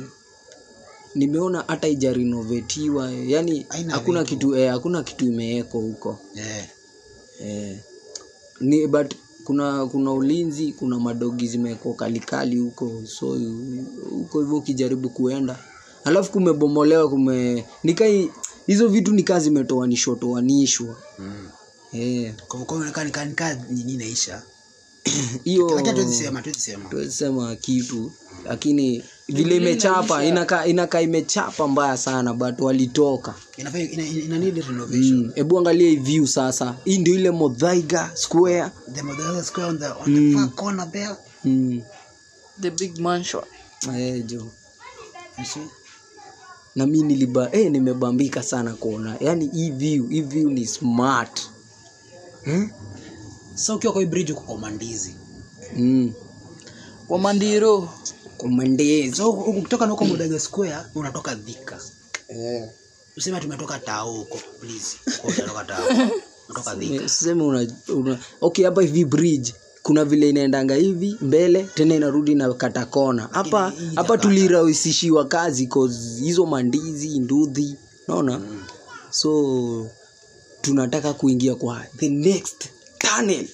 nimeona hata ijarenovetiwa yani Haina hakuna vitu. kitu eh, hakuna kitu imewekwa huko yeah. eh, ni but kuna kuna ulinzi kuna madogi zimewekwa kalikali huko so huko hivyo ukijaribu kuenda alafu kumebomolewa kume nikai hizo vitu nikaa zimetoanishwa toanishwa mm. eh, kwa hivyo kwa nika nika nini naisha hiyo acha tuwezi sema tuwezi sema tuwezi sema kitu lakini vile imechapa inakaa inakaa imechapa mbaya sana but walitoka inafaa ina, ina need renovation Mm, hebu angalia hii view sasa hii ndio ile modhaiga square the Muthaiga square on the on the far corner there mm. the big mansion eh, jo You see? na mi niliba eh, nimebambika sana kuona yani hii view hii view ni smart hmm? Sasa ukiwa kwa hii bridge uko kwa mandizi. mm. kwa mandiro kumandezi So huku- ukitoka na huko Mudaga Square unatoka Thika. eh. Useme tumetoka Tao huko, please. Huko Unatoka Tao. Unatoka Thika. seme una, una okay hapa hivi bridge kuna vile inaendanga hivi mbele tena inarudi na kata kona hapa Lakini hii hapa itakata. tulirahisishiwa kazi cause hizo mandizi nduthi naona so tunataka kuingia kwa the next tunnel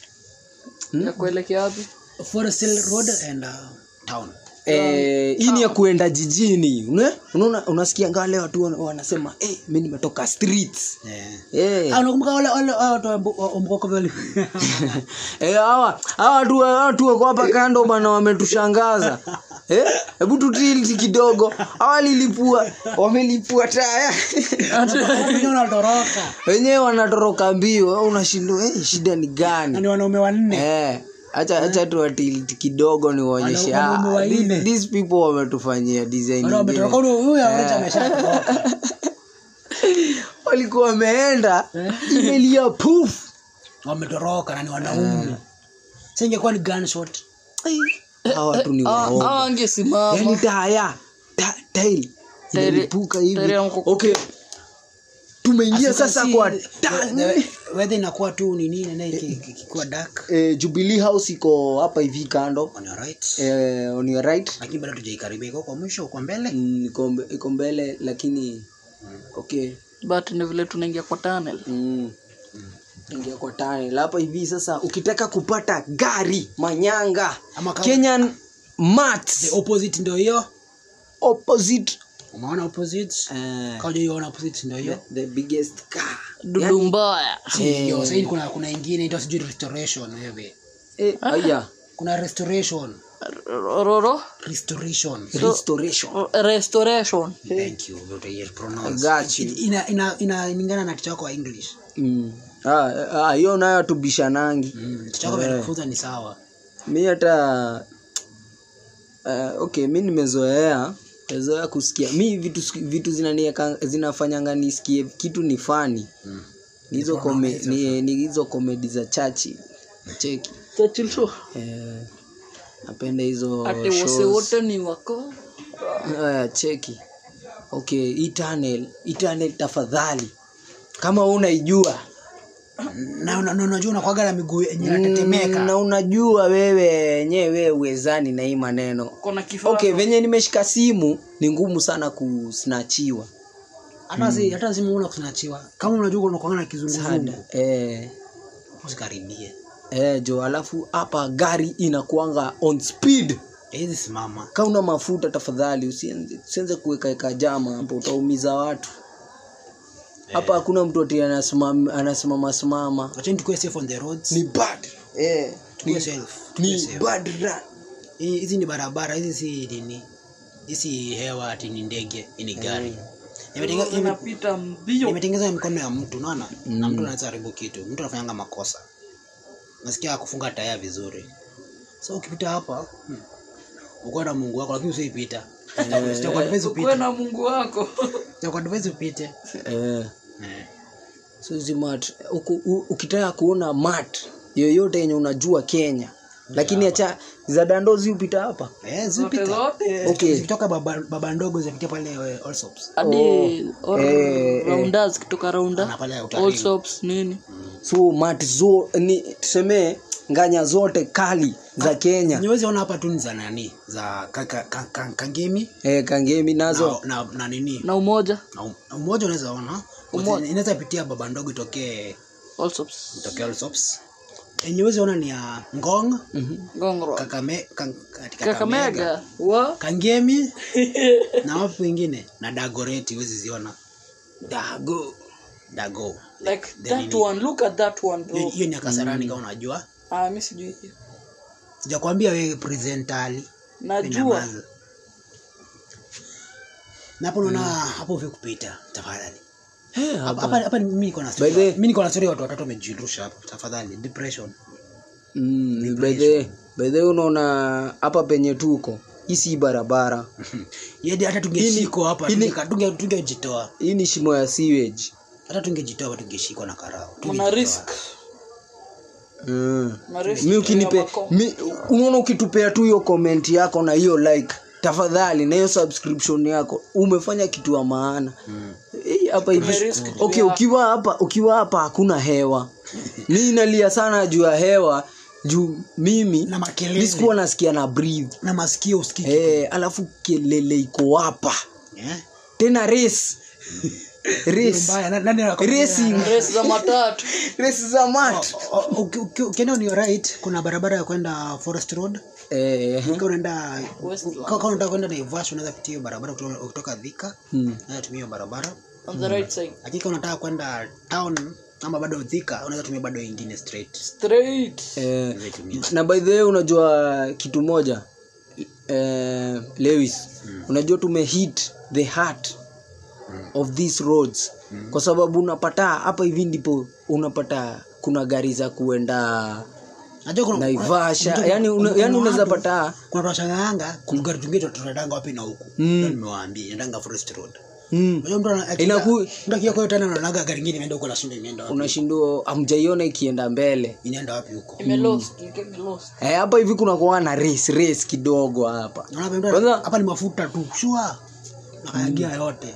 ya kuelekea wapi Forest Hill Road and uh, town. Eh, hii ni ya kuenda jijini Une- unaona unasikia ngaa leo watu wana- wanasema eh, mi nimetoka streets Yeah. eh. Ah, unakumbuka wale wale wale watu wa Mbu- wa Mboko vile. Eh, hawa hawa watu hawa watu wako hapa kando bana wametushangaza eh hebu tutilti kidogo hawa lilipua wamelipua taya Wenyewe wanatoroka. wenyewe wanatoroka mbio wewe unashindwa eh, shida ni Na gani ni wanaume wanne. eh acha acha tuwatilti kidogo niwaonyeshe Wana- wanaume ah, wanne. these, these people wametufanyia design Wale ingine. wametoroka huyu huyu anaonyesha ameshatoroka. walikuwa wameenda imelia puf Wametoroka na ni wanaume. Sasa ingekuwa ni gunshot. hawa watu ni waongo yani angesimama taya ta, tail inalipuka hivi tairi ya mkoko. okay tumeingia As you can sasa see, kwa the- tunnel. the- weather inakuwa tu ni nini na iki- iki- ikikuwa dark eh, jubilee house iko hapa hivi kando on your right eh, on your right lakini bado tujaikaribia iko kwa mwisho kwa mbele mm, iko mbe- iko mbele lakini okay but ni vile tunaingia kwa tunnel mm. ingia kwa tunnel hapa hivi sasa ukitaka kupata gari manyanga Ama kama- kenyan mats the opposite ndio hiyo opposite umeona opposite eh, kama hiyo opposite ndio hiyo the biggest car dudu mbaya si hiyo sasa kuna kuna ingine ndio sijui restoration wewe eh, aya kuna restoration roro restoration restoration restoration thank you what I pronounce got you ina ina inalingana na kichwa kwa english Mm. Ah, ah, hiyo nayo tubishanangi mm kichwa kwa kufunza ni sawa mi hata uh, okay mi nimezoea mezoea kusikia mi vitu vitu zinanieka zinafanyanga nisikie kitu ni fani Mm. ni hizo kome, ni, ni hizo komedi za chachi cheki Churchill show eh, napenda hizo ati wose shows. wote ni wako Aya, cheki okay hii tunnel hii tunnel tafadhali kama unaijua na una- na unajua unakwaga na miguu yenye inatetemeka na unajua wewe yenyewe uwezani na hii maneno kona kifaa okay venye nimeshika simu ni ngumu sana kusnachiwa hata si hata si muona kunachiwa kama unajua unakwanga na kizunguzungu eh, usikaribie eh, jo alafu hapa gari inakuanga on speed hizi simama ka una mafuta tafadhali usienze usienze kuwekaeka jama hapo utaumiza watu hapa hakuna mtu ati anasimama anasimama simama acheni tukue safe on the roads ni bad eh, tukue safe tukue ni safe bad run. Hii- hizi ni barabara hizi si nini hizi hewa ati ni ndege hii ni gari Imetenge- ime- inapita mbio imetengenezwa na mikono ya mtu unaona na mtu anaweza haribu kitu mtu anafanyanga makosa nasikia kufunga taya vizuri so ukipita hapa hmm, uko na mungu wako lakini usiipita sitakuadvise ukuwe upite na mungu wako sitakuadvise upite eh. Eh. so hizi mat uku- u- ukitaka kuona mat yoyote yenye unajua kenya lakini acha za dandozi upita hapa Eh, zote zipita zote okay zikitoka baba, baba ndogo zipitia pale eh, Allsops. hadi or- Eh, rounders kutoka raunda na pale all utalii sops nini so mat zo ni tusemee nganya zote kali za kenya nyewezi ona hapa tu ni za nani za ka- ka- ka- ka- kangemi eh, kangemi nazo na, na, na nini na umoja na um- na umoja unaweza ona Umoja. inaweza pitia baba ndogo itokee all sops itokee Allsops. yenye huwezi ona ni ya ngong gongro kakame, kan, kati- kakamega kakamega wa kangemi na wapi wengine na dagoreti huwezi ziona dago dago like The that nini. one look at that one hiyo bro hiyo ni ya kasarani kama unajua ah mimi sijui hiyo sijakwambia wewe presentali najua na hapo unaona hapo vile kupita tafadhali Eh, hapa hapa. hapa hapa mimi niko na By story the way- mimi niko na story ya watu watatu wamejirusha hapo tafadhali depression mm, bedhe bedhe unaona hapa penye tuko hii si barabara yedi hata tungeshikwa hapa Ili- tungeka- tunge- tungejitoa hii ni shimo ya sewage hata tungejitoa hapa tungeshikwa na karao mna Tungejitoa. risk mm. Mna risk mi ukinipe ya mako- mi, unaona ukitupea tu hiyo comment yako na hiyo like tafadhali na hiyo subscription yako umefanya kitu ya maana Eh, hapa hivi Tumerisk juu okay yako. ukiwa hapa ukiwa hapa hakuna hewa mi nalia sana juu ya hewa juu mimi na makelele mi sikuwa nasikia na breathe na masikio usikiki eh, alafu kelele iko hapa Eh? tena race race Mbaya, na- nani anakwambia? racing race za matatu race za mat O- o- uki- uki- ukienda on your right kuna barabara ya kwenda forest road eh, Ukiwa unaenda Westlands. kama unataka kwenda naivasha unaweza pitia hiyo barabara kutoka- ukitoka dhika hmm. unaweza tumia hiyo barabara on the right side lakini kama unataka kwenda town ama bado dhika unaweza tumia bado ingine straight straight eh, Unaweza tumia. na by the way unajua kitu moja eh, lewis unajua tumehit the heart of these roads kwa sababu unapata hapa hivi ndipo unapata kuna gari za kuenda Najua kuna- naivasha kuna- yani una, kuna yani unaweza watu- pata kuna tunashanganga kugari tungine tunatanga wapi na huku ndio nimewaambia inaendanga forest road mm, unajua mtu ana- akija- Inaku- mtu akija kwa hiyo tena anaonaga gari ingine imeenda huko na shinda imeenda wapi unashindwa amjaiona ikienda mbele inaenda wapi huko ime lost you get lost Eh, hapa hivi kuna kuwa na race race kidogo hapa Unaona mtu Kwanza- hapa ni mafuta tu shua nakayagia yote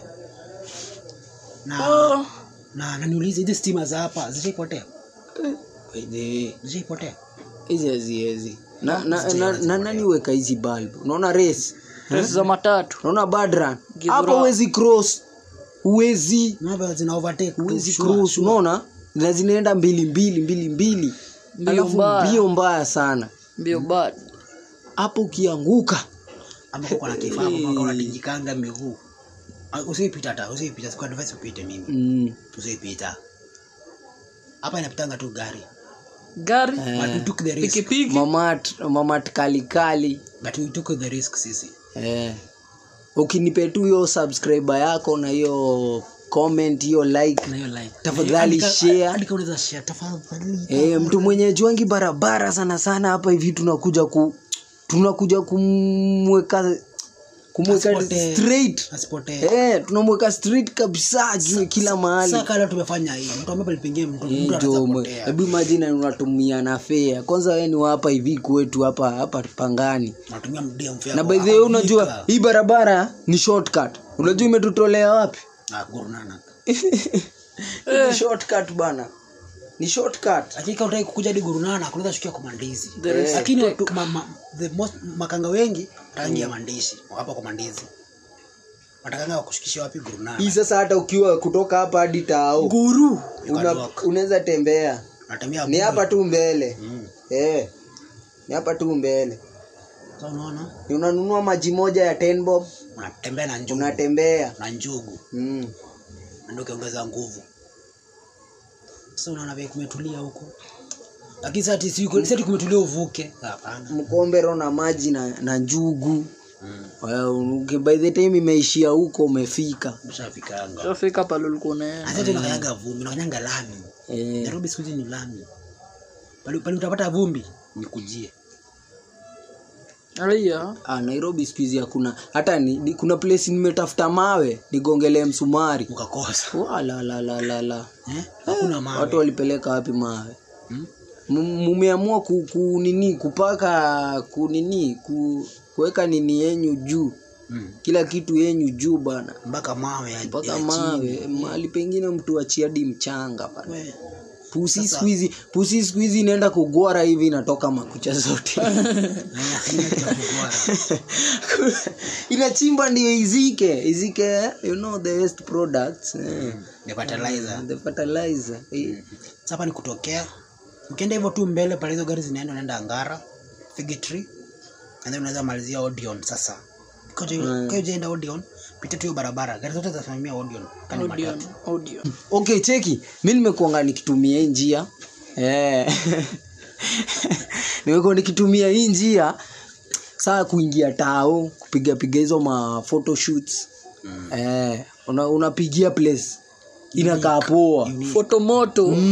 na oh. na na niulize hizi stima za hapa zishaipotea By the way, zishaipotea hizi haziwezi na, na, na, na nani weka hizi bulb unaona race race za matatu unaona badran Gidhura. hapa huwezi cross huwezi Unaona zina overtake tu, huwezi shua, cross shua. unaona na zinaenda mbili mbili mbili mbili Mbio alafu mbaya. mbio mbaya sana mbio bad hapo ukianguka ama kuko na kifaa hapo mpaka unatingikanga miguu Ah, usiipita hata usiipita siku advice upite mimi mm. usiipita hapa inapitanga tu gari gari but we took the risk pikipiki mamat mamat kalikali but we took the risk sisi eh. ukinipe tu hiyo subscriber yako na hiyo comment hiyo like na hiyo like Tafadhali Andika- share. andika unaweza share tafadhali Eh, mtu mwenye juangi barabara sana sana hapa hivi tunakuja ku tunakuja kumweka kumweka Asipotee. straight asipotee eh, tunamweka straight kabisa juu kila mahali sasa kala tumefanya hii mtu ambaye palipengia mtu Eh, mtu ndio anaweza mwe- potea hebu imagine unatumia na fea kwanza wewe ni wa hapa hivi kwetu hapa hapa pangani unatumia mdia mfia na by the way unajua hii barabara ni shortcut unajua imetutolea wapi ah Guru Nanak ni shortcut bana ni shortcut lakini kama unataka kukuja hadi Guru Nanak unaweza shukia kwa mandizi There is lakini watu ma, ma, the most makanga wengi rangi ya mandizi hapa kwa mandizi watakanga wakushikishia wapi Guru Nanak hii sasa hata ukiwa kutoka hapa hadi tao Guru una, unaweza tembea unatembea ni hapa tu mbele mm. eh, ni hapa tu mbele sasa unaona Ni unanunua maji moja ya 10 bob unatembea na njugu unatembea na njugu mm. na ndio ukiongeza nguvu sasa unaona vile kumetulia huko lakini sasa ati si si ati kumetulia uvuke hapana mkombero na maji na, na njugu mm. well, uki- by the time imeishia huko umefika ushafikanga shafika pale ulikuwa unaenda hata tunakanyaga vumbi unakanyanga lami eh, Nairobi siku hizi ni lami pale pale utapata vumbi nikujie aya ah, nairobi siku hizi hakuna hata ni, ni, kuna place nimetafuta mawe nigongelee msumari ukakosa Wala, la, la, la, la. eh hakuna mawe watu walipeleka wapi mawe hmm? M- mumeamua ku, ku nini kupaka ku nini ku, kuweka nini yenyu juu mm. kila kitu yenyu juu bana mpaka mawe ya, mpaka ya mawe chini. mahali pengine mtu achiadi mchanga bana We, pusi siku hizi pusi siku hizi inaenda kugwara hivi inatoka makucha zote haya, haina kitu ya kugwara. inachimba ndio izike izike you know the waste products eh. The fertilizer. the fertilizer eh. Sasa hapa ni kutokea ukienda hivyo tu mbele pale hizo gari zinaenda unaenda angara Fig Tree and then unaweza malizia Odeon sasa kwa ujaenda Odeon pita tu hiyo barabara gari zote zinasimamia Odeon kani audio matatu audio okay cheki mi nimekuanga nikitumia hii njia eh. nimekuwa nikitumia hii njia saa kuingia tao kupiga piga hizo ma photoshoots Mm. eh, una, unapigia place inakaa poa foto moto mm.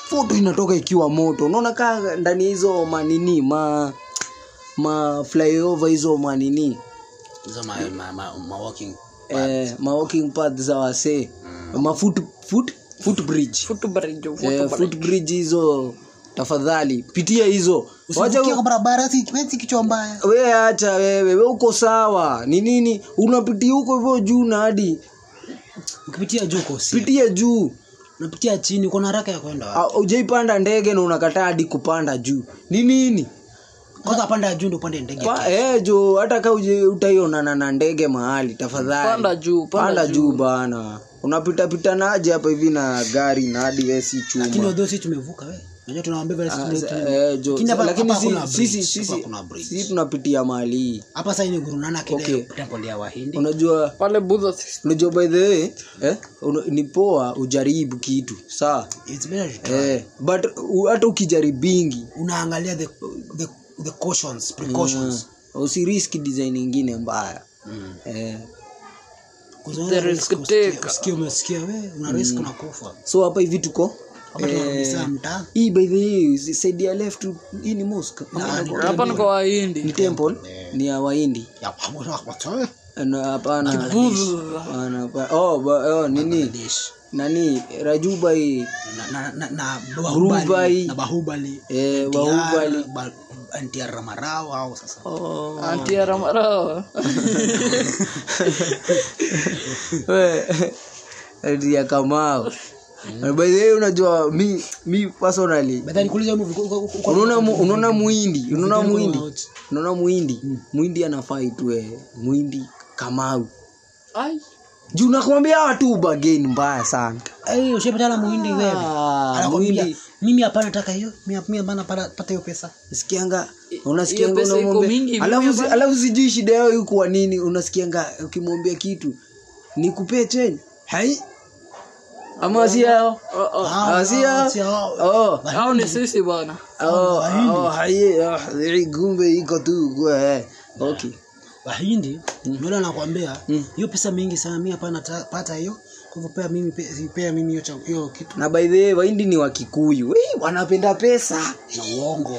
foto inatoka ikiwa moto unaona kaa ndani ya hizo manini ma ma flyover hizo manini hizo ma, ma, ma, ma walking eh, ma walking path za wasee ma foot, foot, footbridge Footbridge, eh, footbridge. footbridge hizo tafadhali pitia hizo wacha usivukie kwa barabara si si kichwa mbaya we acha wewe we uko sawa ni nini unapitia huko hivyo juu na hadi ukipitia juu uko si pitia juu unapitia chini uko na haraka ya kwenda wapi? Ah, ujaipanda ndege na unakataa hadi kupanda juu ni nini kwanza panda juu ndio upande ndege Pa, eh, jo hata ka uje- utaionana na ndege mahali tafadhali Panda juu, panda panda juu. juu bana unapita pita naje hapa hivi na gari na hadi we si lakini chuma odho si tumevuka we unajua tunawaambia vile sisi Ah, tume- sa- tume- eh, jo, Lakini hapa- lakini hapa si- hakuna sisi bridge, sisi hapa hakuna bridge. sisi tunapitia mahali hii hapa sasa ni Guru Nanak ile Okay. temple ya wahindi unajua pale Buddha unajua by the way eh, una- ni poa ujaribu kitu sawa It's better to try. eh, but u- hata ukijaribingi unaangalia the, the, the cautions precautions usiriski design ingine mbaya Mm. eh. Kuzoea The risk risk usikie- taker. usikie umesikia we una risk unakufa so hapa hivi tuko hapa tunarudisha mtaa hii by the way side ya left hii ni mosque hapa ni kwa wahindi ni temple ni ya wahindi ya pamoja na watu Na hapana hapana, hapana. oh, ba, oh nini dish nani rajubai na na na, na Bahubali. bahubali na bahubali eh, bahubali Antiara, ba- Antiara Ramarao au sasa oh. antiaramarao We, ya kamao by the way unajua mi mi personally Badha nikuulize hiyo movie, uko- uko- uko- unaona mu- unaona muhindi unaona Video muhindi out. unaona muhindi muhindi anafaa itwe muhindi kamau ai juu nakwambia watu ubageni mbaya sana Eh, ushapatana muhindi wewe Ah, anakwambia muhindi mimi hapana nataka hiyo mimi mimi hapana pata pata hiyo pesa sikianga unasikianga pesa iko unamwambia- mingi, mimi alafu si- hapana. alafu sijui shida yao ikuwa nini unasikianga ukimwambia kitu nikupee cheni hai ama si yao Oh, oh. Ah, si yao si hao. oh au ni sisi bwana oh oh hai oh, hii gumbe iko tu kwa eh. okay wahindi ndio anakuambia hiyo pesa mingi sana mimi hapana ta- pata hiyo kwa hivyo pea mimi pe- pea mimi hiyo cha- hiyo kitu na by the way waindi ni wakikuyu Wee, wanapenda pesa na uongo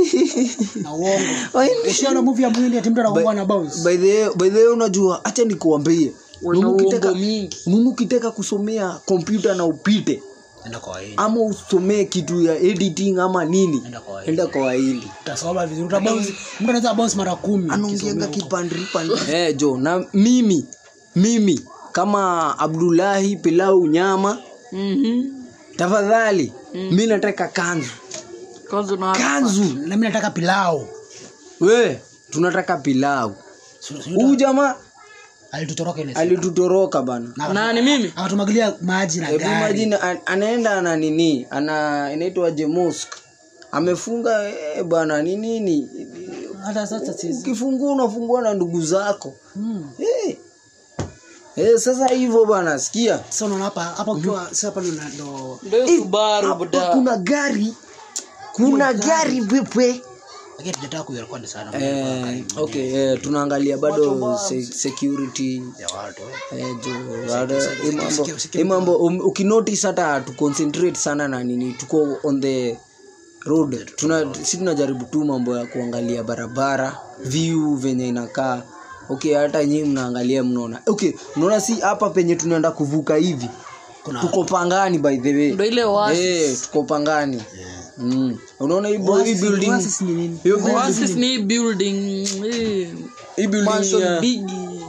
na uongo Wahindi- ushaona movie ya muhindi ati mtu anakuwa na bounce by the way- by the way unajua hacha nikuambie wana Nunu ukitaka- uongo mingi nunu ukitaka kusomea kompyuta na upite enda kwa wahindi ama usomee kitu ya editing ama nini enda kwa wahindi enda kwa wahindi utasoma vizuri utabounce mtu anaweza bounce mara 10 anaongeanga kipandripandri eh, jo na mimi mimi kama abdulahi pilau nyama Mhm. tafadhali mi nataka kanzu kwanza na kanzu na mimi nataka pilau we tunataka pilau Su- su- huu jamaa alitutoroka ile siku. alitutoroka bana Na- nani mimi akatumwagilia maji na Hebu gari imagine an- anaenda ana nini ana inaitwa jemusk amefunga eh, bana ni nini hata sasa sisi ukifungua unafungua na ndugu zako Mm. Eh. Eh, sasa hivyo bana sikia sasa unaona hapa hapa ukiwa sasa hapa ndo ndo ndio Eh, subaru hapa buda kuna gari kuna gari pepe lakini tunataka kuirekodi sana eh, okay eh, tunaangalia bado se, security ya watu eh, jo, bado, hii mambo- usikie- usikie hii mambo um, ukinotice hata tuconcentrate sana na nini tuko on the road tuna si tunajaribu tu mambo ya kuangalia barabara view venye inakaa okay hata nyii mnaangalia mnaona okay mnaona si hapa penye tunaenda kuvuka hivi kuna tuko pangani by the way ndio ile wasi Eh, tuko pangani Yeah. mm. unaona hii bu- hii Oasis- building Oasis ni nini hiyo building- Oasis ni building hii hii building mansion ya- big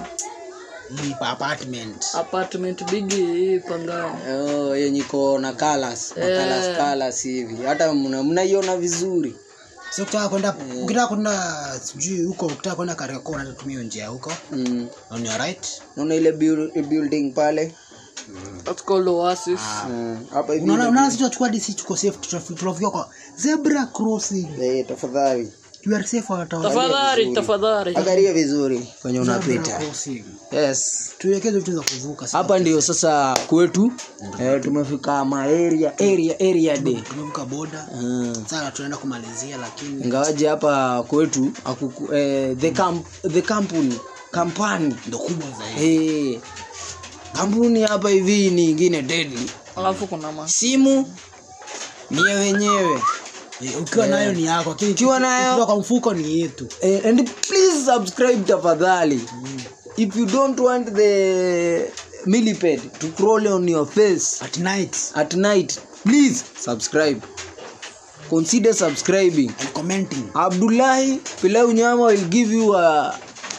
Hii pa apartment apartment big hii pangani Oh, yenye iko na colors na Eh. colors colors hivi hata mna- mnaiona vizuri sio ukitaka kwenda ukitaka kwenda sijui huko ukitaka kwenda Kariakoo unatumia hiyo njia huko mm. on your right naona ile buil- building pale that's called Oasis Mm. hapa hivi unaona unaona sisi tunachukua DC tuko safe tunafi- tunafika kwa zebra crossing Eh, tafadhali you are safe wata tafadhali tafadhali angalia vizuri kwenye zebra unapita crossing yes tuwekeze vitu za kuvuka sasa hapa ndio sasa kwetu eh, tumefika ma area area area day tumevuka boda mm. sasa tunaenda kumalizia lakini ingawaje hapa kwetu akuku, eh, the, camp, the company kampani ndo kubwa zaidi eh, kampuni hapa hivi ni ingine deadly alafu kuna ma simu ni ya wenyewe Eh, ukiwa nayo ni yako lakini Ukiwa nayo- ukiwa kwa mfuko ni yetu Eh, and please subscribe tafadhali if you don't want the millipede to crawl on your face at night at night please subscribe consider subscribing and commenting abdullahi pilau nyama will give you a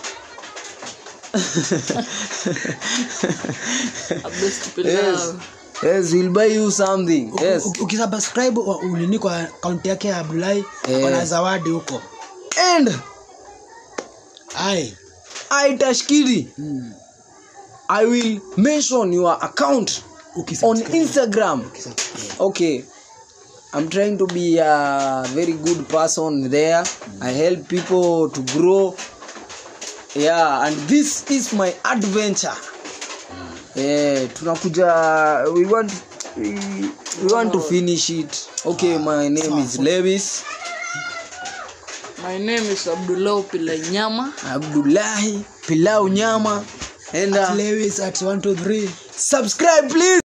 A best pilau. yes yes we'll buy you something yes U- ukisubscribe wa- unini kwa akaunti yake ya abdulahi Eh. kuna zawadi huko and ai i tashkiri mm. i will mention your account on Ukisubscribe. instagram Ukisubscribe. okay i'm trying to be a very good person there i help people to grow yeah and this is my adventure eh tunakuja we want we, we want to finish it okay my name is lewis my name is abdullah pilai nyama abdullahi pilau nyama and uh, Lewis at 123 subscribe please